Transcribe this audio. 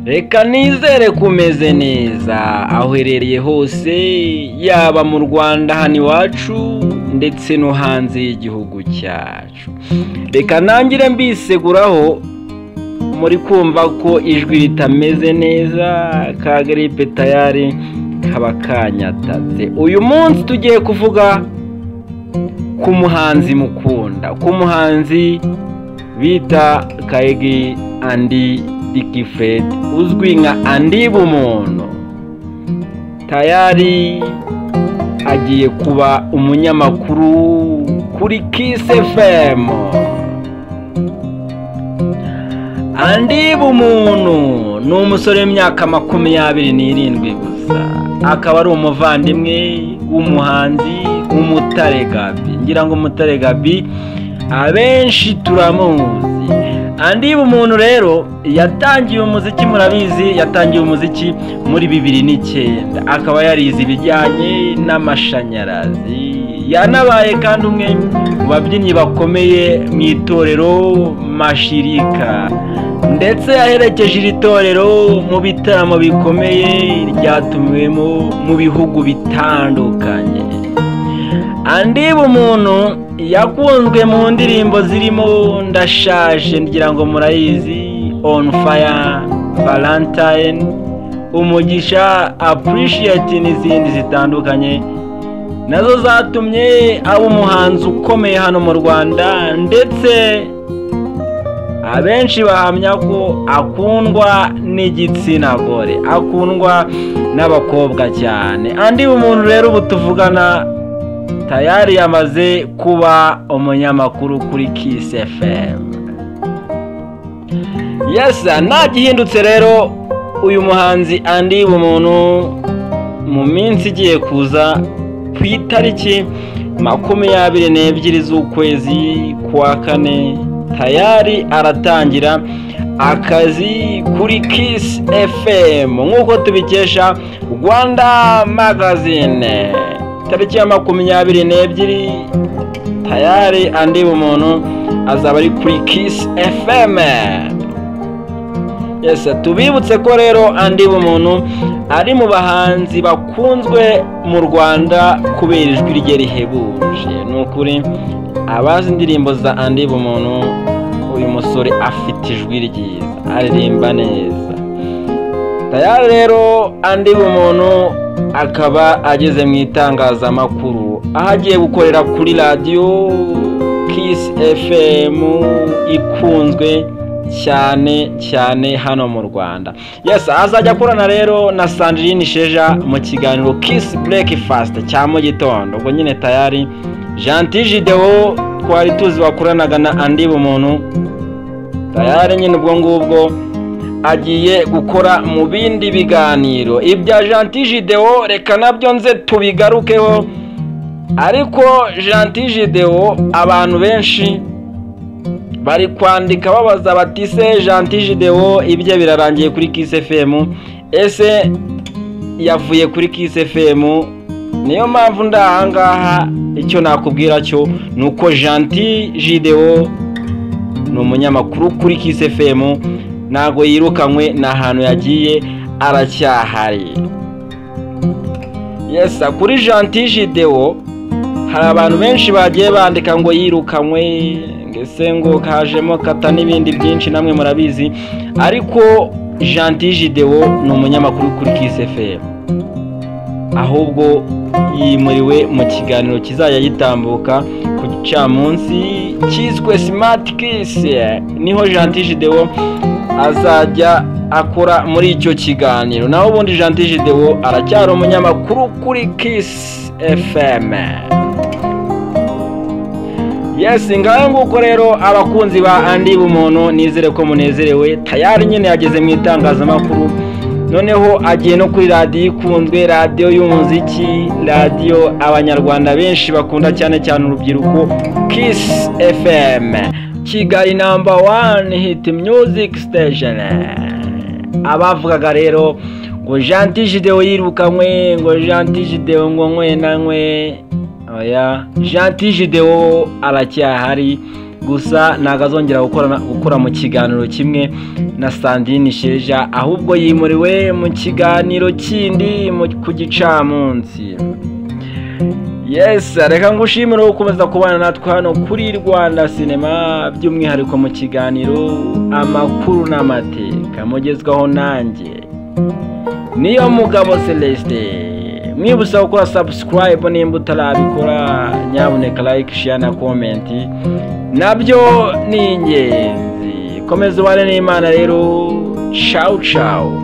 reka nizere kumeze neza aho uherereye hose yaba mu rwanda hano iwacu ndetse no hanze y'igihugu cyacu reka ntangire mbiseguraho muri kumva ko ijwi ritameze neza ka garipe tayari kaba kanyatatse uyu munsi tugiye kuvuga ku muhanzi mukunda ku muhanzi bita kayigi andi diki fred uzwi nka andi bumuntu tayari agiye kuba umunyamakuru kuri kisi efemu andi bumuntu ni umusore w'imyaka makumyabiri n'irindwi gusa akaba ari umuvandimwe w'umuhanzi w'umutare gabi ngira ngo umutare gabi abenshi turamuzi andi bumuntu rero yatangiye umuziki murabizi yatangiye umuziki muri bibiri n'icyenda akaba yarize ibijyanye n'amashanyarazi yanabaye kandi umwe mu babyinnyi bakomeye mu itorero mashirika ndetse yaherekeje iri torero mu bitaramo bikomeye ryatumiwemo mu bihugu bitandukanye andi bumuntu yakunzwe mu ndirimbo zirimo ndashaje ngira ngo murayizi on fire valentine umugisha apurishiyati n'izindi zitandukanye nazo zatumye aba umuhanzi ukomeye hano mu rwanda ndetse abenshi bahamya ko akundwa n'igitsina gore akundwa n'abakobwa cyane andi umuntu rero ubu tuvugana tayari yamaze kuba umunyamakuru kuri kisi efemu yesa nta gihindutse rero uyu muhanzi andi umuntu mu minsi igiye kuza ku itariki makumyabiri n'ebyiri z'ukwezi kwa kane tayari aratangira akazi kuri kisi efemu nk'uko tubikesha rwanda magazine tariki ya makumyabiri n'ebyiri tayari andi umuntu azaba ari kuri kisi efeme yesi tubibutse ko rero andi umuntu ari mu bahanzi bakunzwe mu rwanda kubera ijwi rye rihebuje ni ukuri abazi indirimbo za andi bumuntu uyu musore afite ijwi ryiza aririmba neza tayari rero andi bumuntu akaba ageze mu itangazamakuru aho agiye gukorera kuri radiyo kisi efemu ikunzwe cyane cyane hano mu rwanda yesi azajya akorana rero na sandirine sheja mu kiganiro kisi burekifasite cya mu gitondo ubwo nyine tayari janti jidewo twari tuzi wakoranaga na andi bumuntu tayari nyine ubwo ngubwo agiye gukora mu bindi biganiro ibya janti jidewo reka nabyo nze tubigarukeho ariko janti jidewo abantu benshi bari kwandika babaza bati se janti jidewo ibye birarangiye kuri kisi fm ese yavuye kuri kisi fm niyo mpamvu ndi ahangaha icyo nakubwira cyo ni uko janti jidewo ni umunyamakuru kuri kisi efemu ntabwo yirukanywe ni ahantu yagiye aracyahari yesa kuri janti jidewo hari abantu benshi bagiye bandika ngo yirukanywe ndetse ngo kajemo kata n'ibindi byinshi namwe murabizi ariko janti jidewo ni umunyamakuru kuri kisi efemu ahubwo yimuriwe mu kiganiro kizajya gitambuka ku gicamunsi cyiswe simati kisi niho janti jidewo azajya akora muri icyo kiganiro naho ubundi janti jidewo aracyari umunyamakuru kuri kisi efeme yesi ngaho nguko rero abakunzi ba andi bumuntu nizere ko munezerewe tayari nyine yageze mu itangazamakuru noneho agiye no kuri radiyo ikunzwe radiyo y'umuziki radiyo abanyarwanda benshi bakunda cyane cyane urubyiruko kisi efeme kigali namba wani hiti muziki sitesheni abavugaga rero ngo janti jidewo yirukanywe ngo janti jidewo ngo nkwenanywe oya janti jidewo aracyahari gusa ntabwo azongera gukora mu kiganiro kimwe na sandine sheja ahubwo yimuriwe mu kiganiro kindi ku gicamunsi yesi reka ngushimire gukomeza kubana natwe hano kuri rwanda sinema by'umwihariko mu kiganiro amakuru n'amateka mugezwaho nanjye niyo mugabo celestin mwibutsa gukora sabusikarayibu nimba utarabikora nyabuneka layike shiya na komenti nabyo ni ingenzi komeza ubane n'imana rero cawu cawu